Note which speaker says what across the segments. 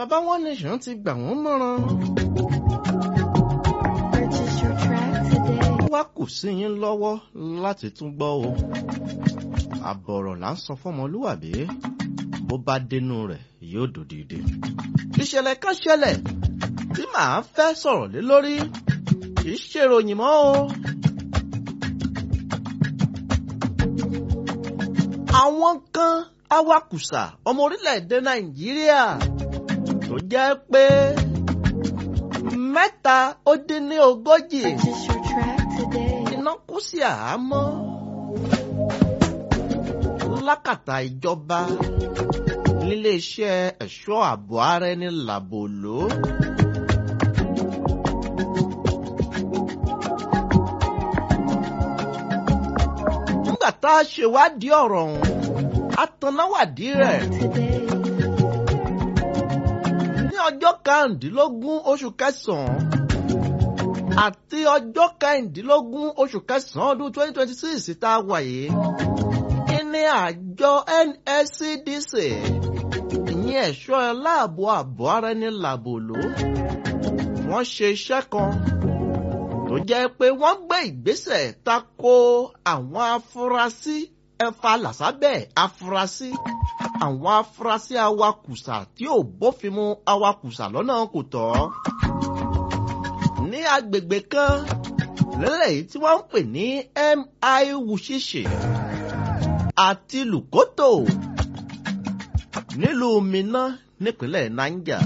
Speaker 1: bàbá One Nation ti gbà wọ́n mọ̀ràn.
Speaker 2: Purchase your track today.
Speaker 1: ó wá kù sí yín lọ́wọ́ láti tún gbọ́ o. àbọ̀rọ̀ là ń sọ fọ́mọlúwàbí bó bá dénú rẹ̀ yóò dòdìdì. ìṣẹ̀lẹ̀ kan ṣẹlẹ̀ tí màá fẹ́ sọ̀rọ̀ lé lórí kì í ṣèròyìn mọ́ o. àwọn kan awakùsà ọmọ orílẹ̀-èdè nàìjíríà tó jẹ́ pé mẹ́ta ó dín ní ogójì
Speaker 2: Purchase your track today.
Speaker 1: iná kú sí àhámọ́ lákàtà ìjọba níléeṣẹ́ ẹ̀ṣọ́ ààbò ara ẹni làbòló. nígbà tá a ṣèwádìí ọ̀rọ̀ ọ̀hún a tanáwádìí rẹ̀
Speaker 2: Today.
Speaker 1: ní ọjọ́ karùndínlógún oṣù kẹsàn-án àti ọjọ́ kẹrìndínlógún oṣù kẹsàn-án ọdún twenty twenty six tá a wà yìí ní àjọ NSCDC ìyẹn ẹ̀ṣọ́ aláàbò ààbò ara ẹni làbòló wọ́n ṣe iṣẹ́ kan tó jẹ́ pé wọ́n gbé ìgbésẹ̀ tako àwọn afurasí ẹ̀fà làsábẹ̀ afurasí àwọn afurasí awakùsà tí ò bófin mu awakùsà lọ́nà kò tọ́ ní agbègbè kan lẹ́lẹ́yìí tí wọ́n ń pè ní MI Wushishi àti Lùkótò nílùú Minna nípínlẹ̀ Niger.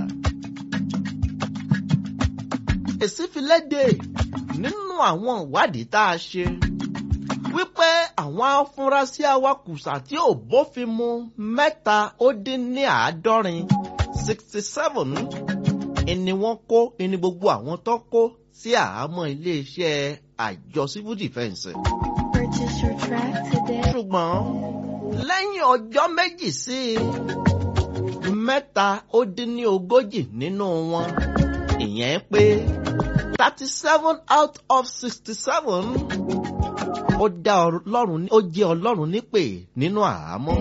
Speaker 1: Èsì fi léde nínú àwọn ìwádìí tá a ṣe wípé àwọn afurasí awakùsà tí ò bófin mu mẹ́ta ó dín ní àádọ́rin sixty seven ni wọ́n kó ni gbogbo àwọn tó kó sí àhámọ́ iléeṣẹ́ àjọ civil defence.
Speaker 2: Purchase your track today.
Speaker 1: ṣùgbọ́n lẹ́yìn ọjọ́ méjì sí i mẹ́ta ó dín ní ogójì nínú wọn ìyẹn pé thirty seven out of sixty seven ó dá ọlọ́run ó jẹ́ ọlọ́run nípè nínú àhámọ́.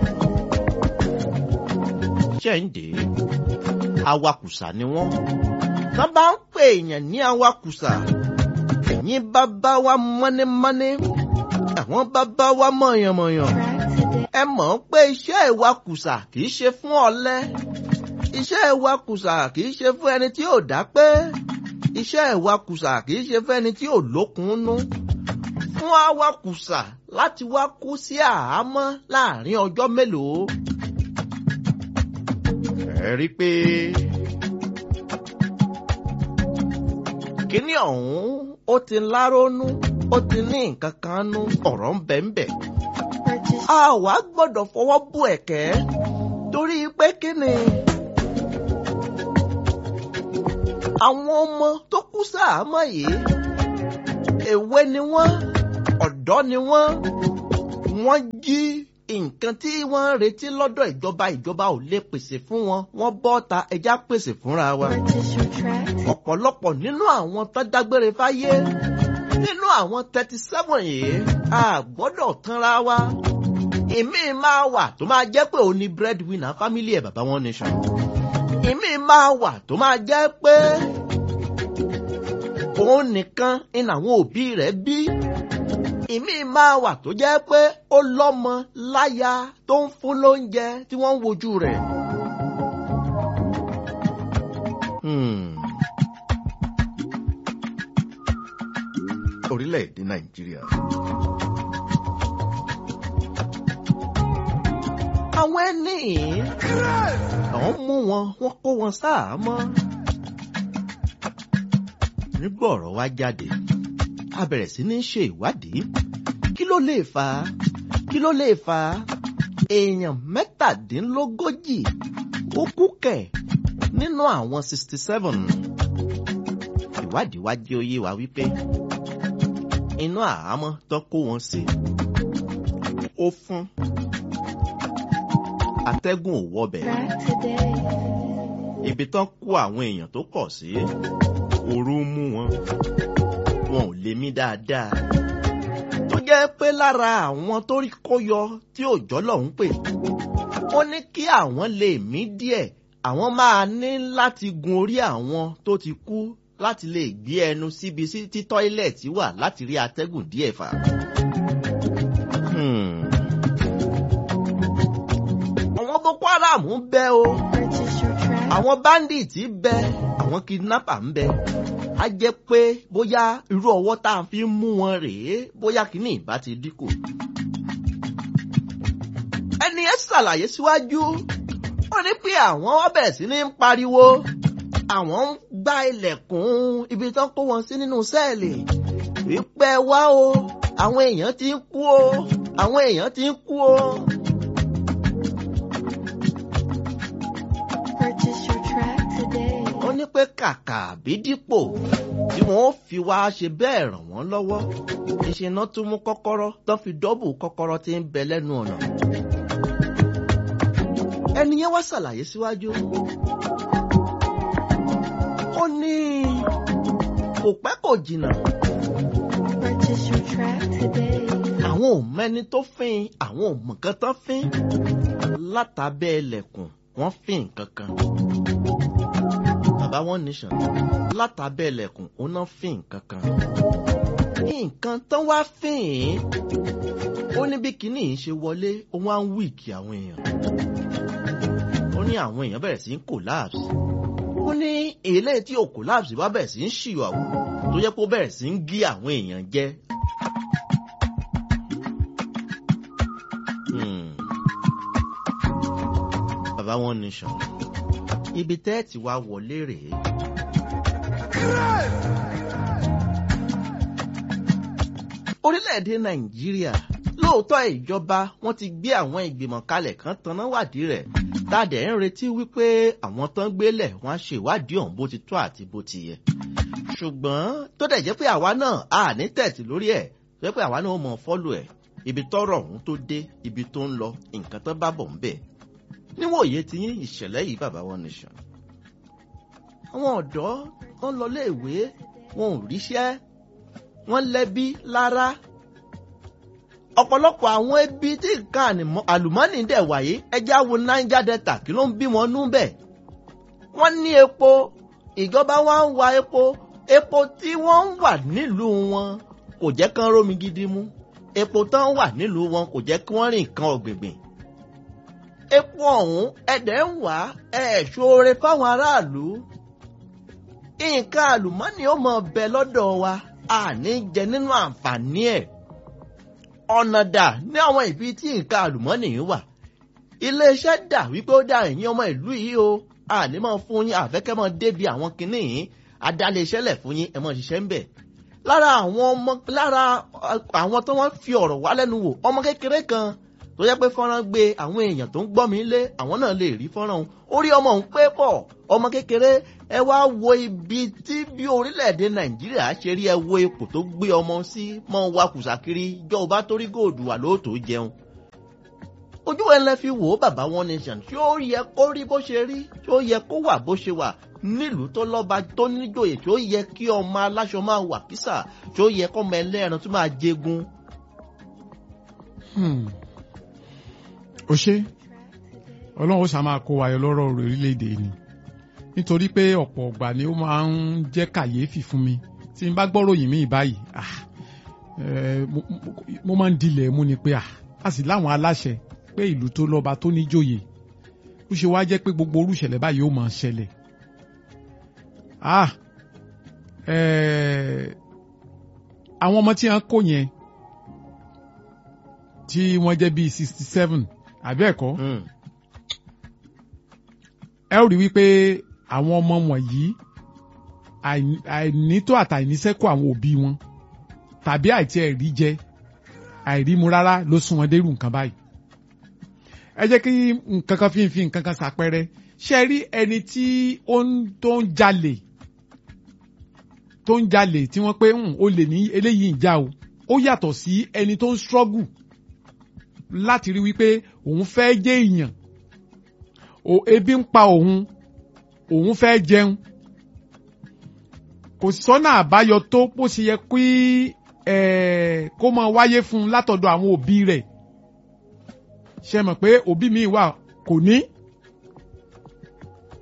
Speaker 1: ṣẹ́ǹdé awakùsà ni wọ́n tán bá ń pè èèyàn ní awakùsà ẹ̀yin bàbá wa mọ́nímọ́ní àwọn bàbá wa mọ̀yànmọ̀yàn
Speaker 2: Track today.
Speaker 1: ẹ mọ̀ pé iṣẹ́ ìwakùsà kì í ṣe fún ọ̀lẹ iṣẹ́ ìwakùsà kì í ṣe fún ẹni tí ò dá pé iṣẹ́ ìwakùsà kì í ṣe fún ẹni tí ò lókunnú fún awakùsà láti wá kú sí àhámọ́ láàrin ọjọ́ mélòó. ẹ rí i pé kíní ọ̀hún ó ti lárónú ó ti ní nǹkan kan nú ọ̀rọ̀ ń bẹ ń bẹ
Speaker 2: Purchase
Speaker 1: a wá gbọ́dọ̀ fọwọ́ bù ẹ̀kẹ́ torí pé kí ni àwọn ọmọ tó kú sáàmọ́ yìí èwe ni wọ́n ọ̀dọ́ ni wọ́n wọ́n jí nǹkan tí wọ́n ń retí lọ́dọ̀ ìjọba ìjọba ò lè pèsè fún wọn wọ́n bọ́ ta ẹja pèsè fúnra wa
Speaker 2: Purchase your track today.
Speaker 1: ọ̀pọ̀lọpọ̀ nínú àwọn tó dágbére fáyé nínú àwọn thirty seven yìí a gbọ́dọ̀ tanra wa ìmí máa wà tó máa jẹ́ pé òun ni breadwinner family ẹ̀ bàbá One Nation ìmí máa wà tó máa jẹ́ pé òun nìkan ni àwọn òbí rẹ̀ bí ìmí máa wà tó jẹ́ pé ó lọ́mọ láya tó ń fún lóúnjẹ tí wọ́n ń wojú rẹ̀. Hmm. orílẹ̀-èdè Nàìjíríà. àwọn ẹni yìí àwọn mú wọn wọ́n kó wọn sáàmọ́. nígbà ọ̀rọ̀ wá jáde a bẹ̀rẹ̀ sí ní ṣe ìwádìí kí ló lè fà á kí ló lè fà á èèyàn mẹ́tàdínlógójì ó kú kẹ̀ nínú àwọn sixty seven ìwádìí wá jẹ́ ó yé wa wípé inú àhámọ́ tó kó wọn sí ó fún atẹ́gùn ò wọbẹ̀
Speaker 2: Track today.
Speaker 1: ibi tán kó àwọn èèyàn tó pọ̀ sí ooru ń mú wọn wọn ò lè mí dáadáa tó jẹ́ pé lára àwọn tó rí kó yọ tí òjọ́ lọ́hún pè ó ní kí àwọn lè mí díẹ̀ àwọn máa ní láti gun orí àwọn tó ti kú láti lè gbé ẹnu síbi tí tọ́ílẹ̀tì wà láti rí atẹ́gùn díẹ̀ fà. Hmm. àwọn boko haram ń bẹ o
Speaker 2: Purchase your track.
Speaker 1: àwọn bandits ń bẹ àwọn kidnapper ń bẹ a jẹ́ pé bóyá irú ọwọ́ tá a fi ń mú wọn rèé bóyá kìíní ìbá ti dínkù. ẹni ẹ ṣàlàyé síwájú ó ní pé àwọn wá bẹ̀rẹ̀ sí ní ń pariwo àwọn ń gbá ilẹ̀kùn ibi tán kó wọn sí nínú sẹ́ẹ̀lì wípé wá o àwọn èèyàn ti ń kú o àwọn èèyàn ti ń kú o.
Speaker 2: Purchase your track today.
Speaker 1: ó ní pé kàkà bí dípò tí wọ́n fi wá ṣe bẹ́ẹ̀ ràn wọ́n lọ́wọ́ ìṣe náà tún mú kọ́kọ́rọ́ tán fi dọ́bù kọ́kọ́rọ́ tí ń bẹ lẹ́nu ọ̀nà. ẹni yẹn wá ṣàlàyé síwájú. ó ní kò pẹ́ kò jìnnà
Speaker 2: Purchase your track today.
Speaker 1: àwọn ò mẹ́ni tó fín àwọn ò mọ̀ nǹkan tán fín látàbẹ́ ẹlẹ́kùn wọ́n fín nǹkan kan. bàbá one nation látàbẹ́ ẹlẹ́kùn ó ná fín nǹkan kan. nǹkan tán wá fín ó ní bí kinní yìí ṣe wọlé ó wá ń wíìkì àwọn èèyàn. ó ní àwọn èèyàn bẹ̀rẹ̀ sí ń collapse. ó ní èlé tí ò collapse bá bẹ̀rẹ̀ sí ń ṣìyàwó tó yẹ kó bẹ̀rẹ̀ sí ń gé àwọn èèyàn jẹ. Hmm. Bàbá One Nation. Ibi tẹ́ ti wá wọlé rèé. Orílẹ̀-èdè Nàìjíríà lóòótọ́ ìjọba wọ́n ti gbé àwọn ìgbìmọ̀ kalẹ̀ kan tanná wádìí rẹ̀. Tádẹ̀ ń retí wípé àwọn tán gbélẹ̀ wọ́n á ṣe ìwádìí ọ̀hún bó ti tó àti bó ti yẹ. Ṣùgbọ́n tó dẹ̀ jẹ́ pé àwa náà a ní tẹ̀tì lórí ẹ̀ tó jẹ́ pé àwa náà mọ̀ fọ́lù ẹ̀ ibi tọ́rọ̀ ọ̀hún tó dé ibi tó ń lọ nǹkan tó bá bọ̀ ń bẹ̀. níwòye ti yín ìṣẹ̀lẹ̀ yìí bàbá One Nation. àwọn ọ̀dọ́ wọn lọ léèwé wọn ò ríṣẹ́ wọ́n lẹ́bí lára. ọ̀pọ̀lọpọ̀ àwọn ẹbí tí nǹkan ànìmọ́- àlùmọ́ọ́nì dẹ̀ wáyé ẹja wo Niger Delta kí ló ń bí wọn nú bẹ̀. wọ́n ní epo ìjọba wa ń wa epo epo tí wọ́n ń wà nílùú wọn kò jẹ́ kán rómi gidi mú epo tán wà nílùú wọn kò jẹ́ kí wọ́n rìn nǹkan ọ̀gbìngbìn. epo ọ̀hún ẹ̀dẹ̀ ń wá ẹ̀ ṣoore fáwọn aráàlú. nǹkan àlùmọ́nì ó mọ bẹ lọ́dọ̀ wa àní jẹ nínú àǹfààní ẹ̀. ọ̀nà dà ní àwọn ibi tí nǹkan àlùmọ́nì yìí wà. iléeṣẹ́ dà wípé ó dá ẹ̀yìn ọmọ ìlú yìí o àní máa fún yín àfẹ́kẹ́ máa débi àwọn kinní yìí adáléeṣẹ́lẹ̀ fún yín ẹ̀ máa ṣiṣẹ́ ń bẹ̀ lára àwọn ọmọ lára àwọn tó wọ́n fi ọ̀rọ̀ wá lẹ́nu wò ọmọ kékeré kan tó yẹ pé fọ́nrán gbé àwọn èèyàn tó ń gbọ́ mi lé àwọn náà lè rí fọ́nrán òun orí ọmọ òun pé pọ̀ ọmọ kékeré ẹ wá wo ibi tí bí orílẹ̀-èdè nàìjíríà ṣe rí ẹ wo ipò tó gbé ọmọ sí mọ́ wa kùsàkiri jọ ò bá torí góòdù wà lóòótọ́ jẹun ojú ẹ lẹ fi wò ó bàbá One Nation ṣé ó yẹ kó rí bó ṣe rí ṣé ó yẹ kó wà bó ṣe wà nílùú tó lọ́ba tó níjòyè ṣé ó yẹ kí ọmọ aláṣọ máa wà kísà ṣé ó yẹ kọ́mọ ẹlẹ́ran tó máa jẹgun.
Speaker 3: Hmm. ó ṣe ọlọ́run ó ṣá máa kó wa yọ lọ́rọ̀ orílẹ̀-èdè ni nítorí pé ọ̀pọ̀ ọ̀gbà ni ó máa ń jẹ́ kàyéfì fún mi tí n bá gbọ́rọ̀ yìí mí báyìí ah, eh, mo- mo- mo máa ń dilẹ̀ mú ni pé ah, a sì láwọn aláṣẹ pé ìlú tó lọ́ba tó níjòyè ó ṣe wá jẹ́ pé gbogbo orúṣẹ̀lẹ̀ báyìí ó máa ṣẹlẹ̀ ah, eh, àwọn ọmọ tí wọ́n kó yẹn tí wọ́n jẹ́ bíi sixty seven àbí ẹ̀kọ́
Speaker 1: Hmm.
Speaker 3: ẹ ó rí wípé àwọn ọmọ wọ̀nyí àìní- àìnító àtàìníṣẹ́kù àwọn òbí wọn tàbí àìtí ẹ̀rí jẹ àìrímu rárá ló sún wọn dérú nǹkan báyìí. ẹ jẹ́ kí nǹkan kan fi ń fi nǹkan kan ṣàpẹẹrẹ ṣe rí ẹni tí ó ń tó ń jalè tó ń jalè tí wọ́n pé "Hmm, ó lè ní eléyìí ń já o ó yàtọ̀ sí ẹni tó ń struggle láti rí wípé òun fẹ́ jẹ́ èèyàn o ebi ń pa òun òun fẹ́ jẹun kò sọ́nà àbáyọ tó bó ṣe yẹ kí ẹ̀ kó máa wáyé fún un látọ̀dọ̀ àwọn òbí rẹ̀ ṣe mọ̀ pé òbí mi wà kò ní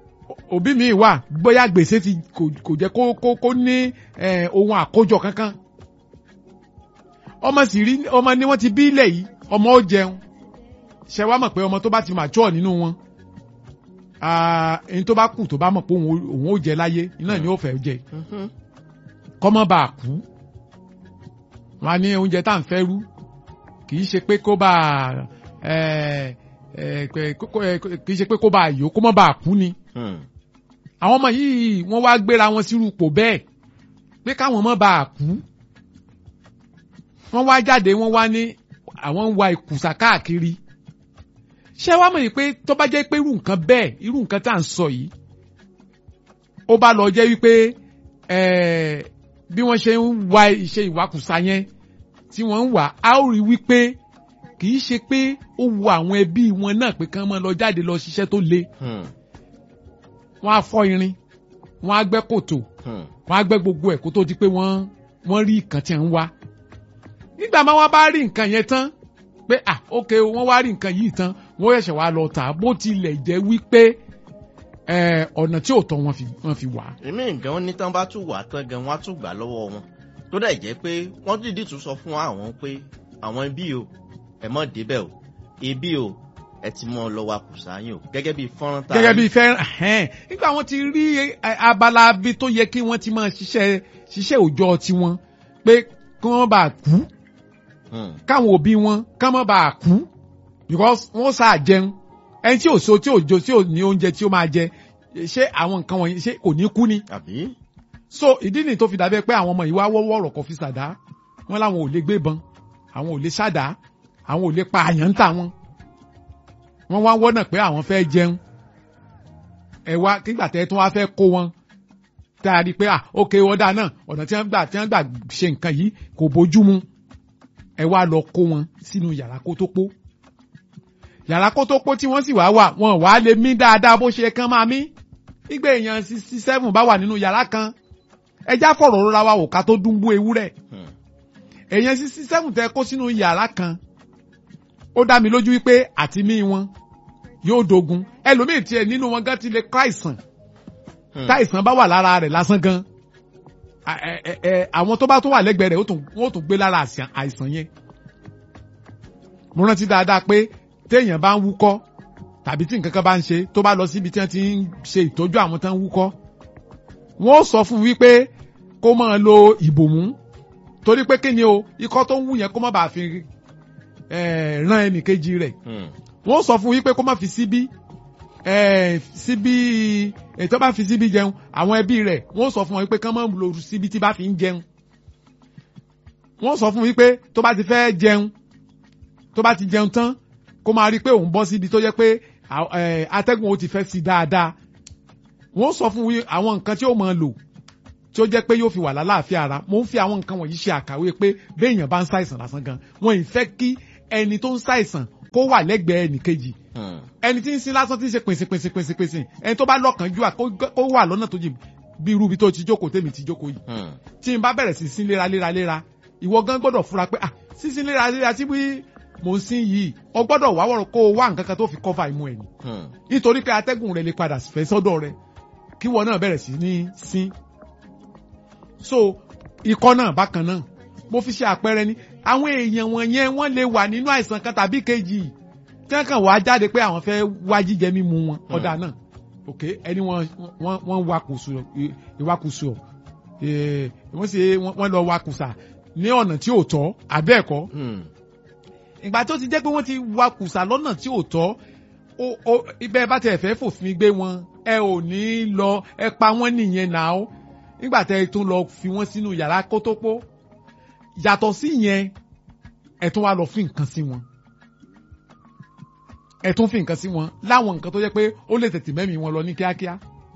Speaker 3: òbí mi wà bóyá gbèsè ti kò kò jẹ́ kó kó kó ní eh, ohun àkójọ kankan ọmọ sì rí ọmọ ni wọ́n ti bí ilẹ̀ yìí ọmọ ó jẹun ṣe wá mọ̀ pé ọmọ tó bá ti mature nínú wọn ah, ẹni tó bá kù tó bá mọ̀ pé òun ó- òun ó jẹ láyé iná ni ó fẹ́ jẹ
Speaker 1: Mhm.
Speaker 3: kọ́mọ́ bá a kú wọn á ní oúnjẹ tá à ń fẹ́ rú kì í ṣe pé kó bá a ẹ ẹ pé- kó- kó- ẹ, kì í ṣe pé kó bá a yó kó mọ́ bá a kú ni
Speaker 1: Hmm.
Speaker 3: àwọn ọmọ yìí wọ́n wá gbéra wọn sírú ipò bẹ́ẹ̀ pé káwọn mọ́ bá a kú wọ́n wá jáde wọ́n wá ní àwọn ń wa ìkùsà káàkiri ṣé wàá mọ̀ yìí pé tó bá jẹ́ pé irú nǹkan bẹ́ẹ̀ irú nǹkan tá à ń sọ yìí ó bá lọ jẹ́ wípé ẹ̀ẹ́ bí wọ́n ṣe ń wa iṣẹ́ ìwakùsà yẹn tí wọ́n ń wà á ó rí wípé kì í ṣe pé ó wu àwọn ẹbí wọn náà pé kán máa lọ jáde lọ ṣiṣẹ́ tó le
Speaker 1: Hmm.
Speaker 3: wọ́n á fọ́ irin wọ́n á gbẹ́ kòtò
Speaker 1: Hmm.
Speaker 3: wọ́n á gbẹ́ gbogbo ẹ̀ kó tó di pé wọ́n wọ́n rí nǹkan tí ń wá nígbà máa wá bá rí nǹkan yẹn tán pé ah ok o, wọ́n wá rí nǹkan yìí tán wọ́n ṣẹ̀ṣẹ̀ wá lọ tà á bó tilẹ̀ jẹ́ wípé ẹ̀, ọ̀nà tí ò tọ́ wọn fi wọ́n fi wà á.
Speaker 1: èmi nǹkan wọn ní tán bá tún wà tán gan wọn á tún gbà lọ́wọ́ wọn tó dẹ̀ jẹ́ pé wọ́n dìídì tún sọ fún àwọn pé àwọn ibi o ẹ mọ̀ débẹ̀ o ibi o ẹ ti mọ lọ wa kùsà yín o gẹ́gẹ́ bí fọ́nrán tá a
Speaker 3: gẹ́gẹ́
Speaker 1: rí.
Speaker 3: bí fẹ́ ẹ̀hẹ́n nígbà wọn ti rí ẹ, abala bí tó yẹ kí wọ́n ti máa ṣiṣẹ́ ṣiṣẹ́ òòjọ́ tiwọn pé kí wọ́n bá kú
Speaker 1: Hmm.
Speaker 3: káwọn òbí wọn ká má bàa kú because wọ́n sáà jẹun ẹni tí ò so tí ò jo tí ò ní oúnjẹ tí ó máa jẹ ṣé àwọn nǹkan wọ̀nyí ṣé kò ní kú ni
Speaker 1: àbí.
Speaker 3: so ìdí nìyí tó fi dàbẹ́ pé àwọn ọmọ yìí wá wọ́wọ́ ọ̀rọ̀ kò fi ṣàdá wọn làwọn ò lè gbébọn àwọn ò lè ṣàdá àwọn ò lè pa àyàn ń tà wọn wọ́n wá wọ́nà pé àwọn fẹ́ jẹun ẹ wá kígbà tẹ́ tún wá fẹ́ kó wọn tá a rí i pé ah ok ọ̀dà náà ọ̀nà tí wọ́n gbà tí wọ́n gbà ṣe nǹkan yìí kò bójú mu ẹ wá lọ kó wọn sínú yàrá kó tó pó yàrá kó tó pó tí wọ́n sì wá wà wọn wàá lè mí dáadáa bó ṣe kán máa mí nígbà èèyàn sixty seven bá wà nínú yàrá kan ẹjá fọ̀rọ̀ rọra wa wò ká tó dúnbú ewúrẹ́
Speaker 1: Hmm.
Speaker 3: èèyàn sixty seven tẹ kó sínú yàrá kan ó dá mi lójú wípé àti mí wọn yóò dogun ẹlòmíì tiẹ̀ nínú wọn gan ti lè kọ́ àìsàn
Speaker 1: Hmm.
Speaker 3: táìsàn bá wà lára rẹ̀ lásán gan a- ẹ- ẹ- ẹ, àwọn tó bá tó wà lẹ́gbẹ̀ẹ́ rẹ̀ ó tún- wọ́n ó tún gbé lára àìsàn- àìsàn yẹn mo rántí dáadáa pé téèyàn bá ń wúkọ́ tàbí tí nǹkan kan bá ń ṣe tó bá lọ síbi tí wọ́n ti ń ṣe ìtọ́jú àwọn tó ń wúkọ́ wọ́n ó sọ fún un wípé kó máa lo ìbòmú torí pé kí ni o ikọ́ tó ń wú yẹn kó má bàa fi eh, rán ẹnìkejì rẹ̀
Speaker 1: Hmm.
Speaker 3: wọ́n sọ fún wípé kó má fi síbí eh, síbí ètò bá fi síbí jẹun àwọn ẹbí rẹ̀ wọ́n sọ fún wọn wípé kán má lo síbí tí bá fi ń jẹun wọ́n sọ fún wípé tó bá ti fẹ́ jẹun tó bá ti jẹun tán kó máa rí i pé òun bọ́ síbi tó yẹ pé à- eh, atẹ́gùn ó ti fẹ́ sí dáadáa wọ́n sọ fún wí- àwọn nǹkan tí ó máa lò tí ó jẹ́ pé yóò fi wà lálàáfíà ara mo ń fi àwọn nǹkan wọ̀nyí ṣe àkàwé pé béèyàn bá ń ṣàìsàn lásán gan wọn ì fẹ́ kí ẹni tó ń ṣàìsàn kó wà lẹ́gbẹ̀ẹ́ ẹnìkejì
Speaker 1: Hmm.
Speaker 3: ẹni tí ń sin lásán tí ń ṣe pèsè pèsè pèsè pèsè ẹni tó bá lọ́kànjú à kó kó wà lọ́nà tó jìn bí irú ibi tó ti jókòó tèmi ti jókòó yìí
Speaker 1: Hmm.
Speaker 3: tí n bá bẹ̀rẹ̀ sí sin léra léra léra ìwọ gan gbọ́dọ̀ fura pé ah sísin léra léra tí bí mò ń sin yìí o gbọ́dọ̀ wá wọ̀rọ̀ kó o wá nǹkan kan tó fi kọ́fà imú ẹ̀ ni
Speaker 1: Hmm.
Speaker 3: nítorí pé atẹ́gùn rẹ̀ lè padà fẹ́ sọ́dọ̀ rẹ̀ kí wọ́n náà bẹ̀rẹ̀ sí ní sín. so ikọ́ náà bákan náà mo fi ṣe àpẹẹrẹ ni àwọn èèyàn wọ̀nyẹn wọ́n lè wà nínú àìsàn kan tàbí kejì tí wọ́n kàn wá jáde pé àwọn fẹ́ wá jíjẹ mímu wọn ọ̀dà náà ok ẹni wọ́n wọ́n wọ́n wakùsù ìwakùsù ẹ̀ wọ́n sì wọ́n lọ wakùsà ní ọ̀nà tí ò tọ́ àbẹ́ẹ̀kọ́
Speaker 1: Hmm.
Speaker 3: ìgbà tó ti jẹ́ pé wọ́n ti wakùsà lọ́nà tí ò tọ́ ó ó ibẹ̀ bá tẹ̀ fẹ́ fòfin gbé wọn ẹ ò ní lọ ẹ pa wọ́n nìyẹn náà ó nígbà tẹ́ ẹ tún lọ fi wọ́n sínú yàrá kótópó yàtọ̀ sí yẹn ẹ tún wá lọ fi nǹkan sí wọn ẹ tún fi nǹkan sí wọn láwọn nǹkan tó jẹ́ pé ó lè tètè mẹ́mìí wọn lọ ní kíákíá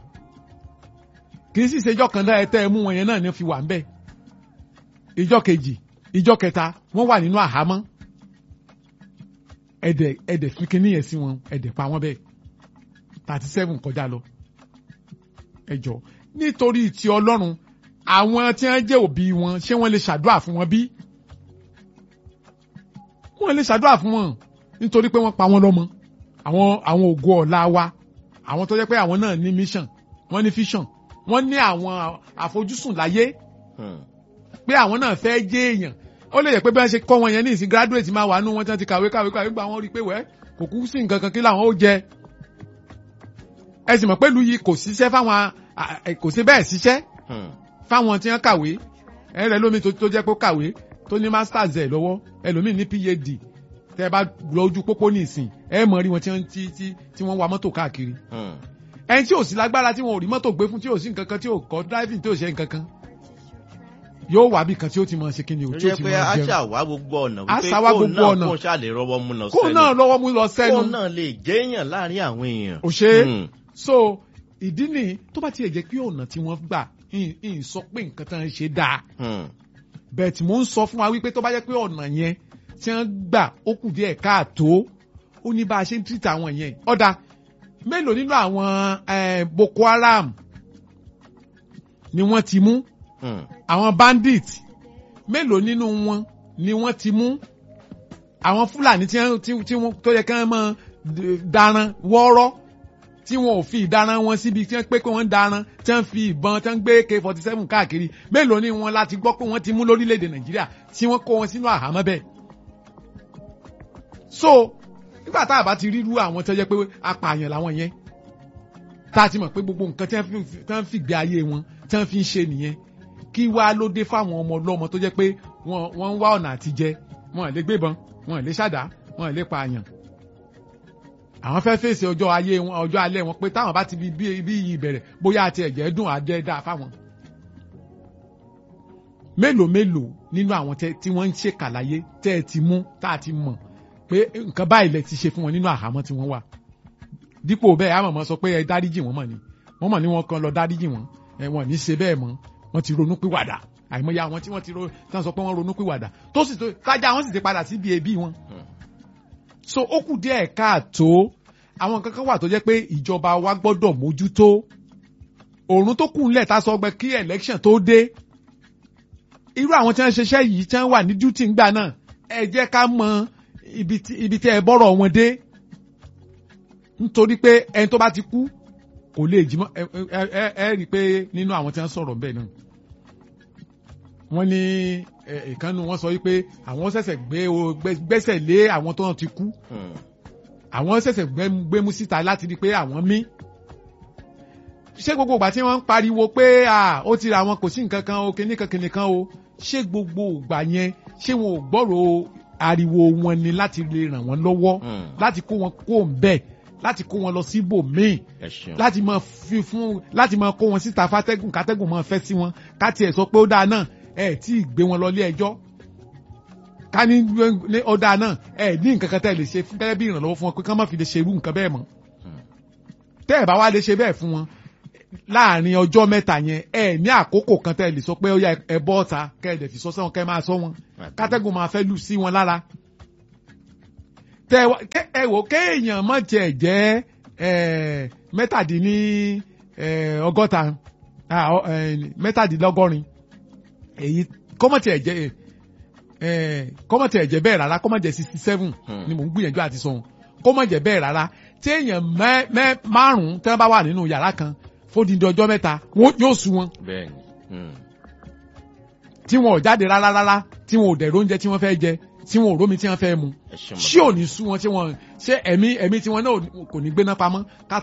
Speaker 3: kì í sì ṣe ìjọ kan dá ẹ tẹ́ ẹ mú wọn yẹn náà ní fi wà ń bẹ̀ ìjọ kejì ìjọ kẹta wọ́n wà nínú àhámọ́ ẹdẹ ẹdẹ fi kinní yẹn sí wọn ẹdẹ pa wọn bẹ́ẹ̀ thirty seven kọjá lọ ẹjọ nítorí ti Ọlọ́run àwọn tí wọ́n jẹ́ òbí wọn ṣé wọ́n lè ṣàdúrà fún wọn bí wọ́n lè ṣàdúrà fún wọn nítorí pé wọ́n pa wọ́n lọ́mọ àwọn àwọn ògo ọ̀la wa àwọn tó jẹ́ pé àwọn náà ní mission wọ́n ní vision wọ́n ní àwọn àfojúsùn láyé
Speaker 1: Hmm.
Speaker 3: pé àwọn náà fẹ́ jẹ́ èèyàn ó lè jẹ́ pé bí wọ́n ṣe kọ́ wọn yẹn ní ìsìn graduate máa wà nú wọn tí wọ́n ti kàwé kàwé kàwé gba wọn rí i pé wẹ́ kò kú sí nǹkan kan kí làwọn ó jẹ ẹ sì mọ̀ pé ìlú yìí kò ṣiṣẹ́ fáwọn à- à- kò sí bẹ́ẹ̀ ṣiṣẹ́
Speaker 1: Hmm.
Speaker 3: fáwọn tí wọ́n kàwé ẹ rẹ lómi tó tó jẹ́ pé ó kàwé tó ní masters ẹ̀ lọ́wọ́ ẹlòmíì ní phd tẹ́ ẹ bá lọ ojú pópó ní ìsìn ẹ mọ̀ rí wọn tí wọ́n tí tí tí wọ́n wa mọ́tò káàkiri
Speaker 1: Hmm.
Speaker 3: ẹni tí ò sí lágbára tí wọn ò rí mọ́tò gbé fún tí ò sí nǹkan kan tí ò kọ́ driving tí ò ṣe nǹkan kan yóò wá bí kan tí ó ti mọ̀ ṣe kí ni ò
Speaker 1: ó
Speaker 3: tí ó
Speaker 1: jẹ́
Speaker 3: ti
Speaker 1: pé
Speaker 3: mọ̀
Speaker 1: a
Speaker 3: jẹun
Speaker 1: ṣàwá gbogbo ọ̀nà
Speaker 3: A
Speaker 1: wípé
Speaker 3: ṣàwá
Speaker 1: kóun
Speaker 3: gbogbo
Speaker 1: náà
Speaker 3: ọ̀nà.
Speaker 1: kóun ṣáà lè rọwọ́ mú lọ
Speaker 3: kó
Speaker 1: sẹ́nu
Speaker 3: náà lọ́wọ́ mú lọ sẹ́nu
Speaker 1: kóun náà lè jẹ́yàn láàrin àwọn èèyàn.
Speaker 3: ò ṣe é
Speaker 1: Hmm.
Speaker 3: so ìdí nìyí tó bá tiẹ̀ jẹ́ pé ọ̀nà tí wọ́n gbà ń ń sọ pé nǹkan tán ń ṣe dáa
Speaker 1: Hmm.
Speaker 3: bẹ́ẹ̀ tí mò ń sọ fún wa wípé tó bá jẹ́ pé ọ̀nà yẹn tí wọ́n gbà ó kù díẹ̀ káàtó ó ní bá a ṣe ń tìrìtà àwọn yẹn ọ̀dà mélòó nínú àwọn eh, Boko Haram ni wọ́n ti mú
Speaker 1: Hmm.
Speaker 3: àwọn bandit mélòó nínú wọn ni wọ́n ti mú àwọn Fúlàní tí wọ́n- tí- tí wọ́n tó yẹ kí wọ́n máa d- daran wọ́ọ́rọ́ tí wọn ò fi ìdaran wọn síbi tí wọ́n pé pé wọ́n ń daran tí wọ́n fi ìbọn tí wọ́n gbé AK forty seven káàkiri mélòó ni wọn láti gbọ́ pé wọ́n ti mú lórílẹ̀‐èdè Nàìjíríà tí wọ́n kó wọn sínú àhámọ́ bẹ́ẹ̀. so nígbà tá a bá ti ríru àwọn tó jẹ́ pé apààyàn làwọn yẹn tá a ti mọ̀ pé gbogbo nǹkan tí wọ́n fi- tí wọ́n fi gbé ayé wọn tí wọ́n fi ń ṣe nìyẹn kí wá ló dé fáwọn ọmọ ọlọ́mọ tó jẹ́ pé wọ́n wọ́n ń wá ọ̀nà àti jẹ wọn ò lè gbébọn wọn ò lè ṣàdá wọn ò lè pààyàn àwọn fẹ́ fèsì ọjọ́ ayé wọn ọjọ́ alẹ́ wọn pé táwọn bá ti bí bí bí yìí bẹ̀rẹ̀ bóyá àti ẹ̀jẹ̀ dùn àjẹ́ dáa fáwọn. mélòó mélòó nínú àwọn tẹ- tí wọ́n ń ṣe kàlàyé tẹ́ ẹ ti mú tá a ti mọ̀ pé nǹkan báyìí lẹ ti ṣe fún wọn nínú àhámọ́ tí wọ́n wà. dípò bẹ́ẹ̀ àmọ̀mọ́ sọ pé ẹ dáríjì wọ́n mọ̀ ni wọ́n mọ̀ ní wọn kan lọ dáríjì wọ́n ẹ wọn ní ṣe bẹ́ẹ̀ mọ́ wọ́n ti ronú pìwàdà àìmọye àwọn tí wọ́n ti ro tí wọ́n sọ pé wọ́n ronú pìwàdà tó sì tó tájà wọ́n sì ti padà síbi ẹbí wọn so ó kù díẹ̀ káàtó àwọn nǹkan kan wà tó jẹ́ pé ìjọba wa gbọ́dọ̀ mójútó òòrùn tó kù ńlẹ̀ tá a sọ pé kí election tó dé irú àwọn tí wọ́n ń ṣiṣẹ́ yìí tí wọ́n wà ní duty ńgbà náà ẹ jẹ́ ká mọ ibi tí ibi tí ẹ bọ́rọ̀ wọn dé nítorí pé ẹni tó bá ti kú kò lè jí mọ́ ẹ ẹ ẹ ẹ rí i pé nínú àwọn tí wọ́n sọ̀rọ̀ bẹ́ẹ̀ náà wọ́n ní ẹ, ìkànnì wọn sọ wípé àwọn ṣẹ̀ṣẹ̀ gbé o- gbé- gbẹ́sẹ̀ lé àwọn tó ti kú
Speaker 1: Hmm.
Speaker 3: àwọn ṣẹ̀ṣẹ̀ gbẹ́m- gbémú síta láti rí i pé àwọn mí. ṣé gbogbo ìgbà tí wọ́n ń pariwo pé à, ó ti ra àwọn kò sí nǹkan kan o kìnnìkan kìnnìkan o ṣé gbogbo ìgbà yẹn ṣé wọn ò gbọ́rọ̀ ariwo wọn ni láti lè ràn wọ́n lọ́wọ́
Speaker 1: Hmm.
Speaker 3: láti kó wọn kó ń bẹ̀ láti kó wọn lọ síbòmíì
Speaker 1: ẹ ṣeun.
Speaker 3: láti máa fi fún láti máa kó wọn síta fátẹ́gùn kátẹ́gùn máa fẹ́ sí wọn ká tiẹ̀ sọ pé ó dáa náà ẹ tí ì gbé wọn lọ ilé ẹjọ́ ká ní ní ó dáa náà ẹ ní nǹkan kan tẹ́ ẹ lè ṣe fún gẹ́gẹ́ bí ìrànlọ́wọ́ fún wọn pé ká má fi lè ṣe irú nǹkan bẹ́ẹ̀ mọ́ tẹ́ ẹ bá wá lè ṣe bẹ́ẹ̀ fún wọn láàrin ọjọ́ mẹ́ta yẹn ẹ ní àkókò kan tẹ́ ẹ lè sọ pé ó yá ẹ bọ́ ọ̀ta kẹ́ ẹ dẹ̀ fi sọ sẹ́wọ̀n kẹ́ ẹ máa sọ wọn kátẹ́gùn máa fẹ́ lù sí wọn lára tẹ́ ẹ wá- kẹ́- ẹ wò kéèyàn má tiẹ̀ jẹ́ ẹ, mẹ́tàdínní ẹ, ọgọ́ta ah, ọ, ẹ, mẹ́tàdínlọ́gọ́rin èyí kọ́mọ̀tì ẹ̀jẹ̀ ẹ, kọ́mọ̀tì ẹ̀jẹ̀ bẹ́ẹ̀ rárá kọ́mọ̀tì sixty seven
Speaker 1: Hmm.
Speaker 3: ni mò ń gbìyànjú àti sọ wọn kọ́mọ̀jẹ̀ bẹ́ẹ̀ rárá tí èèyàn mẹ́- mẹ́- márùn-ún tí wọ́n bá wà nínú yàrá kan fódìdí ọjọ́ mẹ́ta wọ́n yóò sú wọn
Speaker 1: bẹ́ẹ̀ni. Hmm.
Speaker 3: tí wọn ò jáde rárá rárá tí wọn ò dẹ̀ róúnjẹ tí wọ́n fẹ́ jẹ tí wọn ò rómi tí wọ́n fẹ́ mu
Speaker 1: ẹ ṣeun.
Speaker 3: ṣé ò ní sú wọn tí wọn ṣé ẹ̀mí ẹ̀mí tí wọn náà kò ní gbéná pamọ́ ká